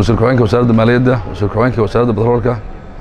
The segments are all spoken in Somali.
wasiir ku-xigeenka wasaaradda maaliyadda wasiir ku-xigeenka wasaaradda batroolka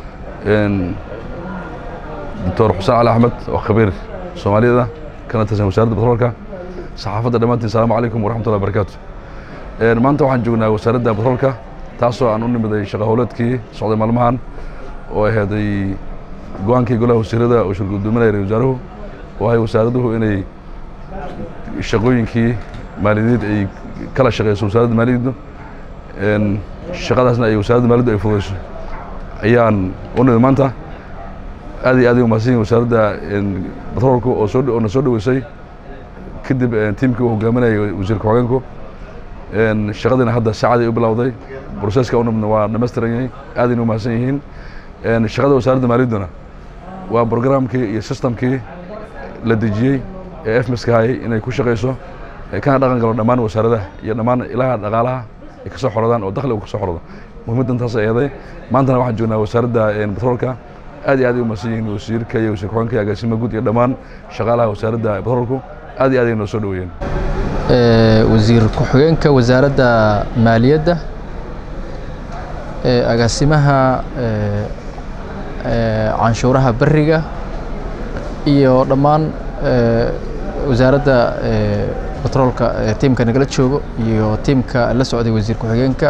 doctor xuseen cali axmed oo khabiir soomaaliyada kana tirsan wasaaradda batroolka saxaafadda dhammaantiin asalaamu calaykum waraxmatullahi barakaatu maanta waxaan joognaa wasaaradda batroolka taasoo aan u nimiday shaqa howleedkii socday maalmahan oo aheeday go-aankii golaha wasiirada oo shir gudoominaya ra wasaaruhu oo ahay wasaaraduhu inay shaqooyinkii maaliyadeed ay kala shaqeyso wasaaradda maaliyaddu shaqadaasna ay wasaaradda maaliyaddu ay fududeyso ayaan u nimid maanta aad iyo aad ay umahadsan yihin wasaaradda batroolku oo soo oo na soo dhoweysay kadib tiimkii uu hogaaminayay wasiir ku-xigeenku shaqadiina hadda saacaday u bilowday broseska u nimidna waa dhamaystiran yahay aadayna umahadsan yihiin shaqada wasaaradda maaliyadduna waa programkii iyo systemkii la dejiyey ee efmiska hayay inay ku shaqayso kana dhaqan galo dhammaan wasaaradaha iyo dhammaan ilaha dhaqaalaha ay ka soo xorodaan oo dakhli uu ka soo xorodo muhiimaddan taas eeday maantana waxaan joognaa wasaaradda batroolka aad iyo aad ay umahadsan yihiin wasiirka iyo wasiir ku-xigeenka iyo agaasima guud iyo dhammaan shaqaalaha wasaaradda batroolku aad iyo aad ay noo soo dhoweeyeen wasiir ku-xigeenka wasaaradda maaliyadda agaasimaha canshuuraha beriga iyo dhammaan wasaaradda batroolka tiimka nagala joogo iyo tiimka la socday wasiir ku-xigeenka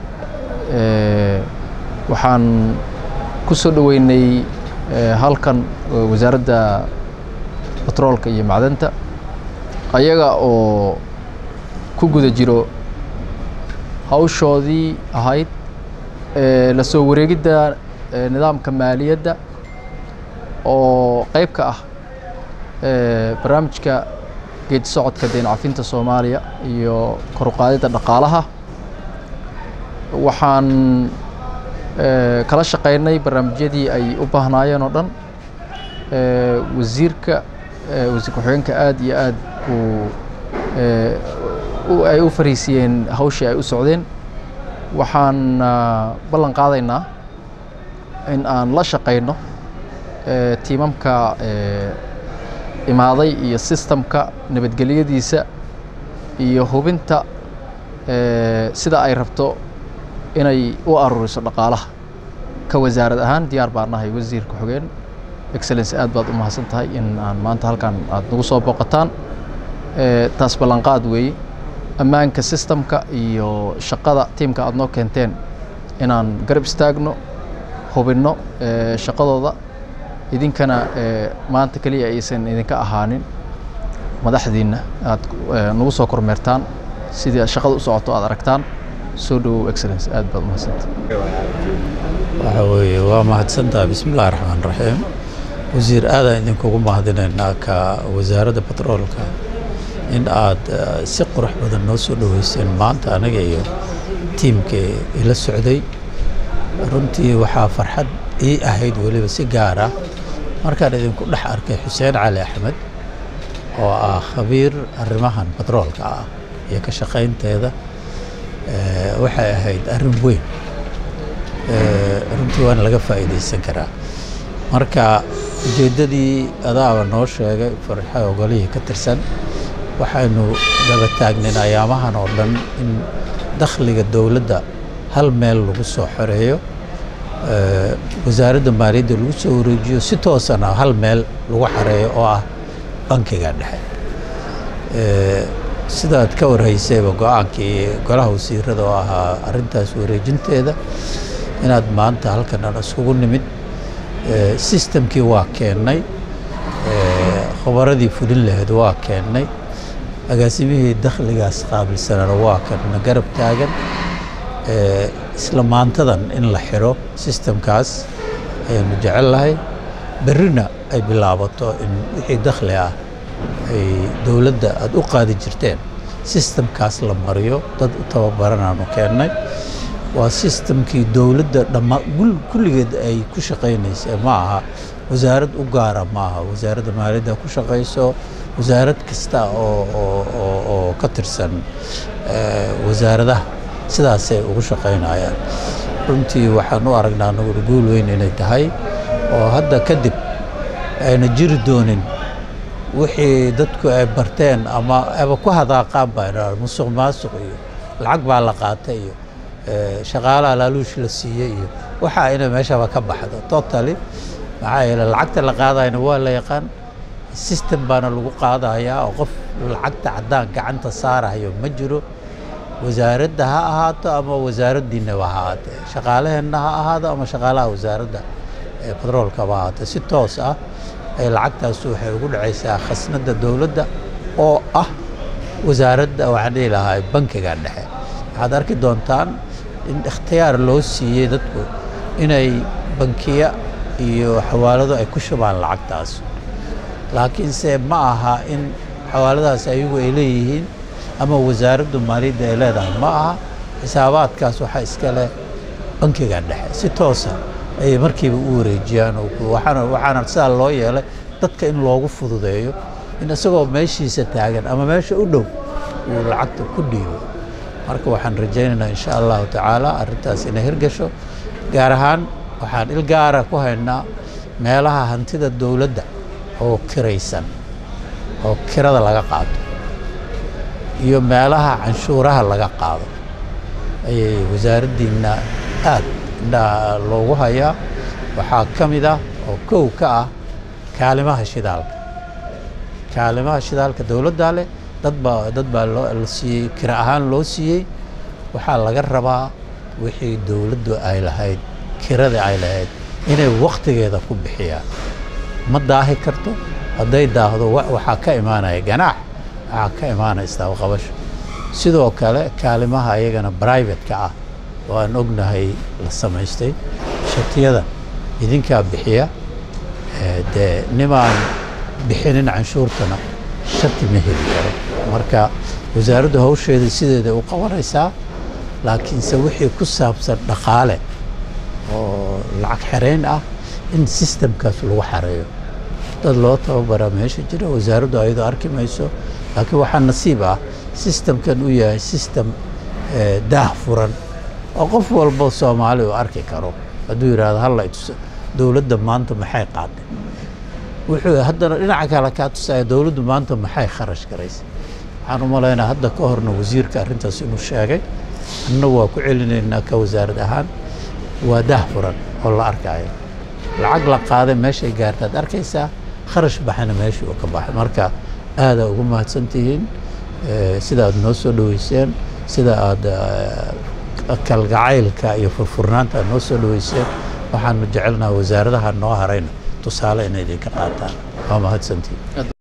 waxaan ku soo dhoweynay halkan wasaaradda batroolka iyo macdanta ayaga oo ku guda jiro hawshoodii ahayd la soo wareegidda nidaamka maaliyadda oo qayb ka ah barnaamijka geedi socodka deyn cafinta soomaaliya iyo kor u qaadidda dhaqaalaha waxaan kala shaqaynay barnaamijyadii ay u baahnaayeen oo dhan wasiirka wasiir ku-xigeenka aad iyo aad uu ay u fariisiyeen hawshii ay u socdeen waxaan ballan qaadaynaa in aan la shaqayno tiimamka imaaday iyo sistamka nabadgelyadiisa iyo hubinta sida ay rabto inay u aruuriso dhaqaalaha ka wasaarad ahaan diyaar baan nahay wasiir ku-xigeen excellence aad baad u mahadsan tahay in aan maanta halkan aad nagu soo booqataan taas ballanqaad weeye ammaanka sistamka iyo shaqada tiimka aad noo keenteen inaan garab istaagno hubinno shaqadooda idinkana maanta keliya aysan idinka ahaanin madaxdiinna aad nagu soo kormeertaan sidii shaqada u socoto aad aragtaan soo dhowow excellence aad baad umahadsanta waxa weeye waa mahadsantaha bismi illahi raxmaan raxiim wasiir aadaan idinkugu mahadinaynaa ka wasaaradda batroolka in aad si qurux badan noo soo dhoweyseen maanta anaga iyo tiimkii ila socday runtii waxaa farxad ii ahayd weliba si gaar ah markaan idinku dhex arkay xuseen cali axmed oo ah khabiir arrimahan batroolka ah iyo ka shaqaynteeda waxay ahayd arrin weyn runtii waana laga faa'iidaysan karaa marka ujeeddadii adaaba noo sheegay farxa ogolihii ka tirsan waxaynu daba taagnayn ayaamahan oo dhan in dakhliga dowladda hal meel lagu soo xoreeyo wasaaradda maaliyadda lagu soo wareejiyo si toosana hal meel lagu xareeyo oo ah bankiga dhexe sidaad ka warhaysayba go-aankii golaha wasiirada oo ahaa arrintaas wareejinteeda inaad maanta halkan aan iskugu nimid sistamkii waa keennay khabaradii fulin lahayd waa keennay agaasimihii dakhligaas qaabilsanana waa kanna garab taagan isla maantadan in la xiro sistamkaas ayaanu jecel lahay berrina ay bilaabato in wixii dakhli ah ay dowladda aada u qaadi jirteen sistamkaas la mariyo dad u tababaranaanu keennay waa sistamkii dowladda dhamma kulligeed ay ku shaqaynaysay ma aha wasaarad u gaara ma aha wasaaradda maaliyadda ku shaqayso wasaarad kasta oo oo ka tirsan wasaaradaha sidaasay ugu shaqaynayaan runtii waxaan u aragnaa anaguna guul weyn inay tahay oo hadda kadib ayna jiri doonin wixii dadku ay barteen ama aba ku hadaaqaan baa musuq maasuq iyo lacag baa la qaatay iyo shaqaalaha laaluush la siiyey iyo waxaa inay meeshaba ka baxdo totally maxaa yeele lacagta la qaadayna waa la yaqaan system baana lagu qaadayaa oo qof lacagta caddaan gacanta saarayo ma jiro wasaaradda ha ahaato ama wasaaraddiinaba ha ahaatee shaqaalaheenna ha ahaado ama shaqaalaha wasaaradda batroolkaba ha ahaatee si toos ah ay lacagtaas waxay ugu dhacaysaa khasnadda dowladda oo ah wasaaradda waxaan dhihi lahaa bankiga dhexe waxaad arki doontaan in ikhtiyaar loo siiyey dadku inay bankiya iyo xawaalado ay ku shubaan lacagtaas laakiinse ma aha in xawaaladaas ayagu ay leeyihiin ama wasaaraddu maaliyadda ay leedahay ma aha xisaabaadkaas waxaa iska leh bankiga dhexe si toosa ayay markiiba u wareejiyaan waxaana waxaana sidaa loo yeelay dadka in loogu fududeeyo in isagoo meeshiisa taagan ama meesha u dhow uu lacagta ku dhiibo marka waxaan rajaynaynaa insha allahu tacaala arrintaas inay hirgasho gaar ahaan waxaan il gaara ku haynaa meelaha hantida dowladda oo kiraysan oo kirada laga qaado iyo meelaha canshuuraha laga qaado ayay wasaaraddiinna aad indhaha loogu hayaa waxaa ka mid ah oo kow ka ah kaalimaha shidaalka kaalimaha shidaalka dowladdaa leh dad baa dad baa loo la siiyey kira ahaan loo siiyey waxaa laga rabaa wixii dowladdu ay lahayd kirada ay lahayd inay wakhtigeeda ku bixiyaan ma daahi karto hadday daahdo waxaa ka imaanaya ganaax waxaa ka imaanaya istaabaqabasho sidoo kale kaalimaha iyagana bribate-ka ah oo aan ognahay la samaystay shatiyada idinkaa bixiya dee nimaan bixinin canshuurtana shati ma heli karo marka wasaaraddu hawsheeda sideeda u qabanaysaa laakiinse wixii ku saabsan dhaqaale oo lacag xereyn ah in sistemkaas lagu xareeyo dad loo tababaraa meesha jira wasaaraddu ayadoo arki mayso laakiin waxaa nasiib ah sistemkan u yahay sistem daah furan oo qof walbo soomaali uu arki karo hadduu yidhaahdo halla ituso dowladda maanta maxay qaaday wuxuu haddana dhinaca kale kaa tusaya dowladdu maanta maxay kharash garaysay waxaan u malaynaa hadda ka horna wasiirka arrintaas inuu sheegay anna waa ku celinaynaa ka wasaarad ahaan waa daah furan oo la arkaayo lacag la qaaday meeshay gaartaad arkaysaa kharash baxana meeshii uu ka baxay marka aadaa ugu mahadsantihiin sida aad noo soo dhoweyseen sida aad kalgacaylka iyo furfurnaanta aad noo soo dhoweyseen waxaanu jecelnaha wasaaradaha noo harayna tusaale inay idinka qaataan waa mahadsantihiin